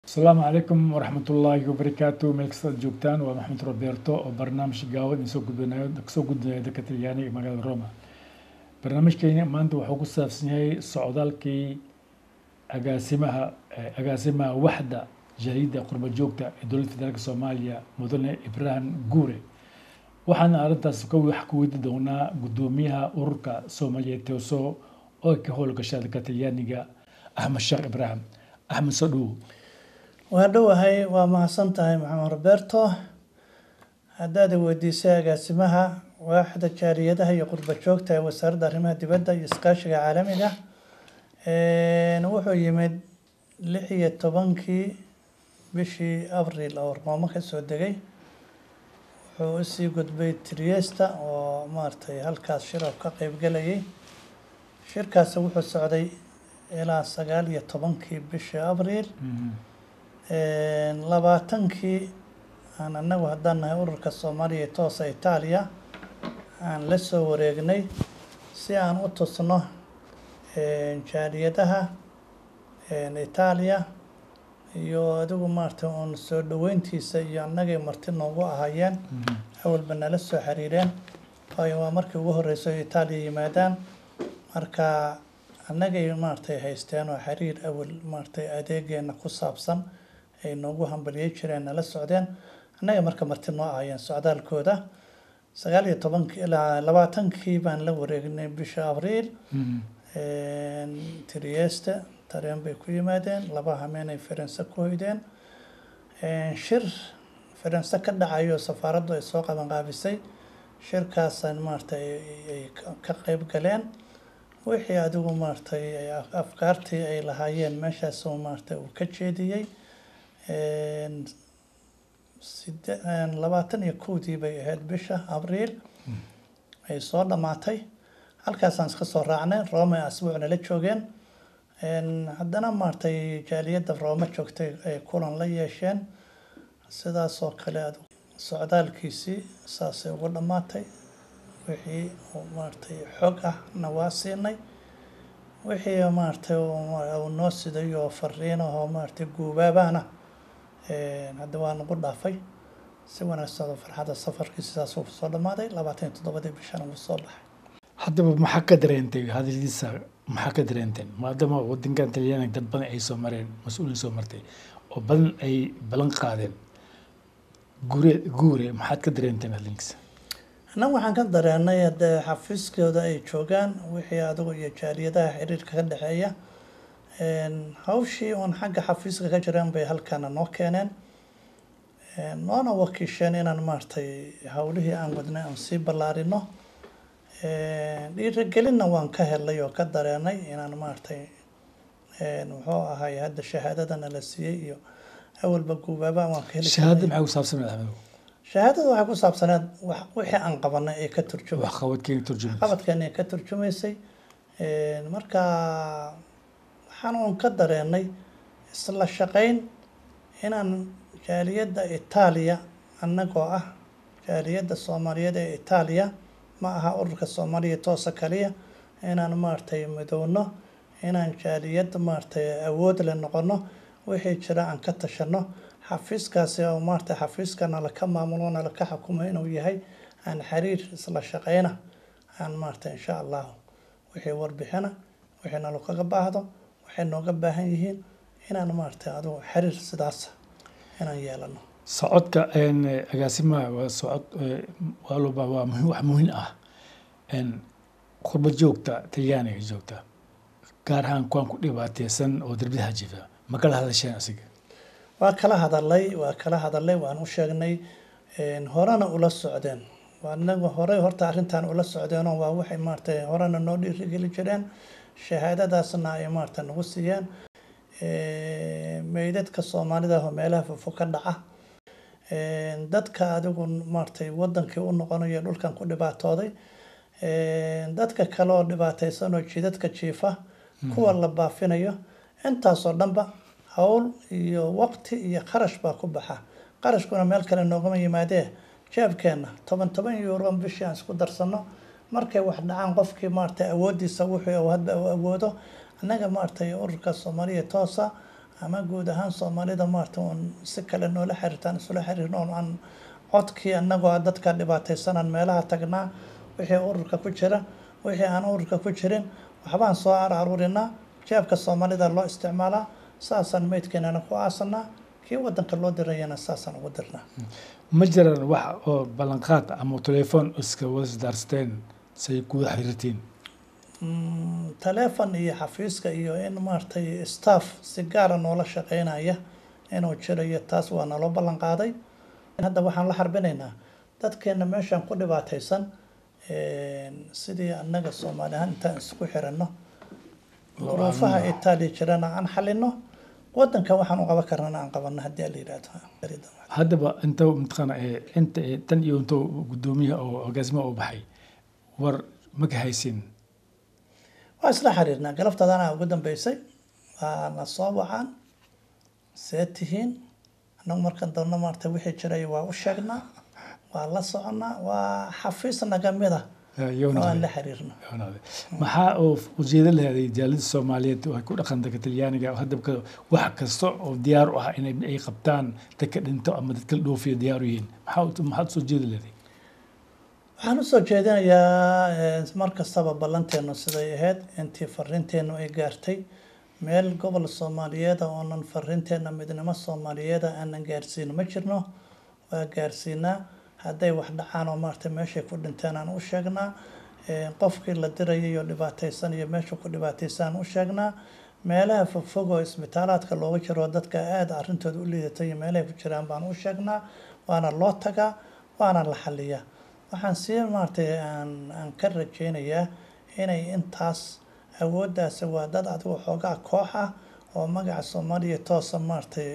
asalaamu calaykum waraxmatullaahi wabarakaatu meel kastaad joogtaan waa maxamed roberto oo barnaamij gaawan idin soo gudbinayo kasoo gudbinayo dalka talyaaniga ee magaalada roma barnaamijkeeni maanta wuxuu ku saabsan yahay socdaalkii agaasimaha agaasimaha waxda jariida qurba joogta ee dowladda federaalka soomaaliya mudane ibrahim guure waxaana arrintaas ka wax ku weydi doonaa guddoomiyaha ururka soomaaliyeed teoso oo ka howlgasha dalka talyaaniga axmed sheekh ibraahim axmed soo dhowow waa dhowahay waa mahadsan tahay maxamed roberto haddaad weydiisay agaasimaha waaxda jaaliyadaha iyo qurba joogta ee wasaaradda arrimaha dibadda iyo iskaashiga caalamiga wuxuu yimid lix iyo tobankii bishii abril oo roomo ka soo degay wuxuu usii gudbay triesta oo maaragtay halkaas shirab ka qeybgelayay shirkaasi wuxuu socday ilaa sagaal iyo tobankii bishii abril labaatankii aan anagu haddaan nahay ururka soomaaliya ee toosa itaaliya aan la soo wareegnay si aan u tusno jaaliyadaha itaaliya iyo adigu maaragtay uun soo dhoweyntiisa iyo annagay marti noogu ahaayeen awalba nala soo xiriireen waayo waa markii ugu horreysay oo itaaliya yimaadaan marka annagay maaragtay haysteen oo xiriir awal maaragtay adeegeena ku saabsan ay noogu hambaliyey jireen nala socdeen annaga marka marti noo ahayeen socdaalkooda sagaal iyo tobankii ilaa labaatankii baan la wareegnay bisha abriil trieste tareen bay ku yimaadeen laba hameenay faranse ku hoydeen shir faranse ka dhacayo safaaraddu ay soo qabanqaabisay shirkaasaan maaragtay ay ka qeyb galeen wixii adigu maaragtay afkaartii ay lahaayeen meeshaas maaragtay uu ka jeediyey side labaatan iyo kowdii bay ahayd bisha abriil ay soo dhammaatay halkaasaan iska soo raacnay roome asbuucna la joogeen haddana maaragtay jaaliyadda roome joogtay ay kulan la yeesheen sidaasoo kale ad socdaalkiisii saasay ugu dhammaatay wixii maaragtay xog ah na waa siinay wixii maaragtay uu noo siday oo fariin ahoo maaragtay guubaabana hadda waa nagu dhaafay si wanaagsan oo farxadda safarkii sidaas uu soo dhammaaday labaatan iyo toddobadii bishana wuu soo baxay haddaba maxaa ka dareentay hadaladiisa maxaa ka dareenteen maadaama wadankan talyaaniga dad badan ay soo mareen mas-uuliin soo martay oo badan ay ballan qaadeen guure guure maxaad ka dareenteen hadalkiisa annagu waxaan ka dareenay haddee xafiiskooda ay joogaan wixii adigu iyo jaaliyadaha xiriirka ka dhexeeya hawshii uun xagga xafiiska ka jireen bay halkaana noo keeneen noona wakiisheen inaan maaragtay howlihii aan wadnay aan sii ballaarino dhiirigelinna waan ka helay oo ka dareenay inaan maaragtay muxuu ahay hadda shahaadadana la siiyey iyo awalba guubaaba waan ka heli shahaada maxay ku saabsaneed axmedow shahaadada waxay ku saabsaneed wixii aan qabanay ee ka turjumay waxqabadkeena turjumay qabadkeena ee ka turjumaysay marka waxaan uun ka dareenay isla shaqayn inaan jaaliyadda itaaliya annagoo ah jaaliyadda soomaaliyeed ee itaaliya ma aha ururka soomaaliya toosa kaliya inaan maaragtay midowno inaan jaaliyadda maaragtay awood le noqono wixii jira aan ka tashano xafiiskaasi oo maaragtay xafiiska nala ka maamulo nala ka xukumo inuu yahay aan xiriir isla shaqayna aan maaragtay insha allahu wixii warbixina wixii nalo kaga baahdo waxay nooga baahan yihiin inaan maaragtay adigu xiriir sidaas inaan yeelano socodka agaasimaha waa socod waaloba waa wax muhiim ah qurba joogta talyaaniga joogta gaar ahaan kuwaan ku dhibaateysan oo darbiyada jifa ma kala hadasheen asiga waa kala hadalay waa kala hadalay waan u sheegnay horena ula socdeen anagu horey horta arrintan ula socdeenoo waa waxay maaragtay horena noo dhiirigeli jireen shahaadadaasna ay maaragtay nagu siiyeen meydadka soomaalida oo meelaha fofo ka dhaca dadka adigu maaragtay wadankii u noqonayo dhulkan ku dhibaatooday dadka kale oo dhibaateysan oo jidadka jiifa kuwa la baafinayo intaasoo dhanba howl iyo waqti iyo qarash baa ku baxa qarashkuna meel kale noogama yimaadee jeebkeena toban toban euro bishii aan isku darsano markay wax dhacaan qofkii maaragtay awoodiisa wuxuu hadba u awoodo annaga maaragtay ururka soomaaliya toosa ama guud ahaan soomaalida maarata uun si kale noola xiriirtaan isula xiriirno oon aan codkii annagoo ah dadka dhibaataysanaan meelaha tagnaa wixii ururka ku jira wixii aan ururka ku jirin waxbaan soo aruurinaa jeebka soomaalida loo isticmaalaa saasaan meydkeenana ku aasanaa kii wadanka loo dirayana saasaan ugu dirnaa ma jiraan wax oo ballanqaad ama telefoon iska wasdaarsateen say kuwada xiriirtiin taleefon iyo xafiiska iyo in maaragtay staff si gaara noola shaqeynaya inuu jirayo taas waa naloo ballan qaaday hadda waxaan la xarbinaynaa dadkeena meeshaan ku dhibaataysan sidii annaga soomaali ahaan intaan isku xiranno duruufaha itaaliya jirana aan xalino wadanka waxaan u qaban karnana aan qabano haddii la yidhaahdo haddaba inta mataqaana inta tan iyo inta guddoomiyaha oo agaasimaha u baxay war ma ka haysin waa isla xiriirnaa galabtadana ugu dambeysay waana soo wacaan see tihiin annagu markan doonno maarata wixii jiray waa u sheegnaa waa la soconaa waa xafiis naga mid ah waan la xiriirno maxaa oo ujeedo leeday jaalida soomaaliyeed ay ku dhaqan dadka talyaaniga hadda wax kasta oo diyaar u ah inay ay qabtaan dadka dhinto ama dadka la dhoofiyo diyaar u yihiin maxaa maxaad usoo jeedi leeday waxaan usoo jeedinayaa mar kastaba ballanteenu siday ahayd intii fariinteenu ay gaartay meel gobol soomaaliyeeda oonan fariinteena midnimo soomaaliyeeda aanan gaarsiin ma jirno waa gaarsiinaa hadday wax dhacaan oo maarata meeshay ku dhinteen aan u sheegnaa qofkii la dirayay iyo dhibaataysan iyo meesha ku dhibaataysan u sheegnaa meelaha fogfog oo isbitaalaadka looga jiro dadka aada arrintooda u liidatay iyo meelahay ku jiraan baan u sheegnaa waana loo tagaa waana la xaliyaa waxaan sii maaratay aan aan ka rajeynayaa inay intaas awooddaasi waa dad adigu xoogaa koox ah oo magaca soomaaliya toosa maaratay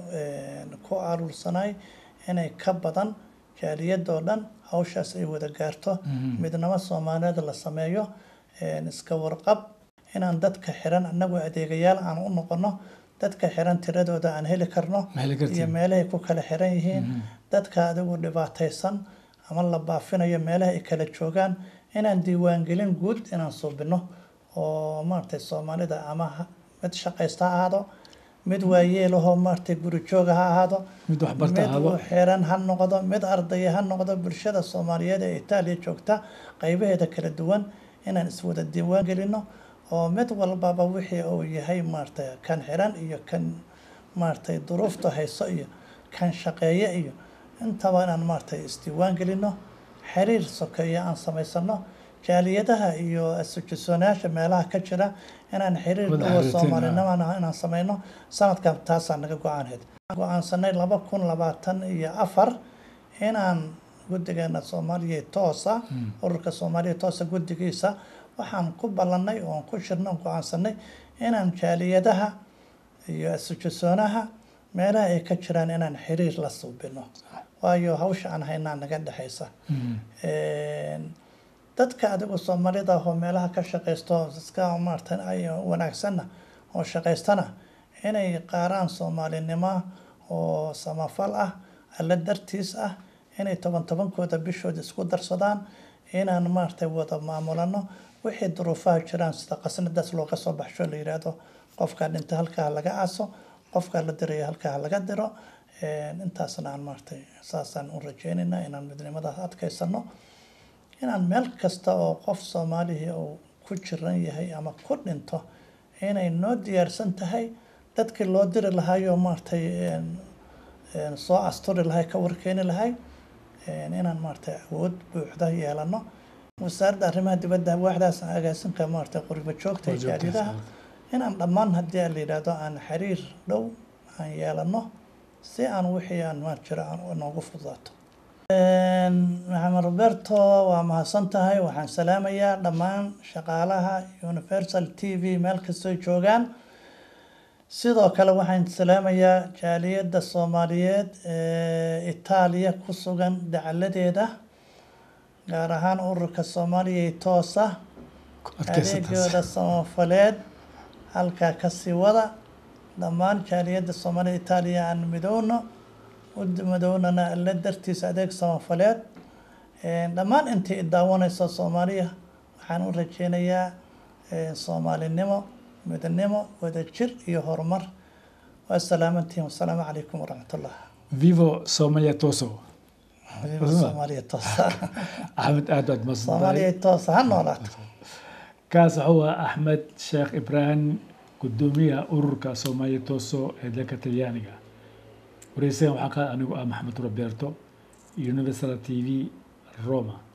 ku aruursanay inay ka badan jaaliyadoo dhan hawshaas ay wada gaarto midnimo soomaaliyeed la sameeyo iska warqab inaan dadka xiran anagoo adeegayaal aan u noqono dadka xiran tiradooda aan heli karno iyo meelahay ku kala xiran yihiin dadka adigu dhibaataysan ama la baafinayo meelaha ay kala joogaan inaan diiwaangelin guud inaan suubino oo maaragtay soomaalida ama mid shaqaysta ha ahaado mid waayeelahoo maaragtay guri jooga ha ahaado mid waxbarta mid u xiran ha noqdo mid ardaya ha noqdo bulshada soomaaliyeed ee itaaliya joogta qaybaheeda kala duwan inaan iswada diiwaan gelino oo mid walbaba wixii uu yahay maaragtay kan xiran iyo kan maaragtay duruufta hayso iyo kan shaqeeye iyo intaba inaan maaragtay isdiiwaan gelino xiriir sokeeya aan samaysano jaaliyadaha iyo asojasoonayaasha meelaha ka jira inaan xiriir dhuwa soomaalinimo inaan sameyno sanadkan taasaa naga go-aanheed go-aansanay laba kun labaatan iyo afar inaan guddigeena soomaaliya toosa ururka soomaaliya toosa guddigiisa waxaan ku ballanay oon ku shirno on go-aansanay inaan jaaliyadaha iyo asojasoonaha meelaha ay ka jiraan inaan xiriir la suubino waayo hawsha aan haynaa naga dhexaysa dadka adigu soomaalida oo meelaha ka shaqaysto iska maarata ay wanaagsanna oo shaqaystana inay qaaraan soomaalinimo oo samafal ah alla dartiis ah inay toban tobankooda bishooda isku darsadaan inaan maaragtay wada maamulano wixii duruufaha jiraan sida qasnadaas looga soo baxsho la yidhaahdo qofka dhinta halkaa laga aaso qofka la dirayo halkaa laga diro intaasna aan maaragtay saasaan u rajeynaynaa inaan midnimadaas adkaysano inaan meel kasta oo qof soomaalihii uu ku jiran yahay ama ku dhinto inay noo diyaarsan tahay dadkii loo diri lahaayoo maaragtay soo asturi lahay ka warkeeni lahay inaan maaragtay awood buuxda yeelano wasaaradda arrimaha dibadda waaxdaas agaasinka maaragtay qurbo joogta iyo jaaridaha inaan dhammaan haddii la yidhaahdo aan xiriir dhow aan yeelano si aan wixii aan maar jiro aan noogu fududaato maxamed roberto waa mahadsan tahay waxaan salaamayaa dhammaan shaqaalaha universal t v meel kastoo joogaan sidoo kale waxaan salaamayaa jaaliyadda soomaaliyeed ee itaaliya ku sugan dacaladeeda gaar ahaan ururka soomaaliya toosa adeegooda samafaleed halkaa kasii wada dhammaan jaaliyadda soomaalida itaaliya aan midowno umadownana alla dartiisa adeeg samafaleed dhammaan intii daawanaysa soomaaliya waxaan u rajeynayaa soomaalinimo midnimo wadajir iyo horumar waa salaamantihin wasalaamu calaykum waraxmatullah vivo somalia toso soomaaliya toosa axmed aad baad masantahay soomaaliya toosa ha noolaato kaas wuxuu ahaa axmed sheekh ibraahim gudoomiyaha ururka soomaaliya tooso ee dalka talyaaniga wareysagan waxaa ka anigu ah maxamed roberto universal t v roma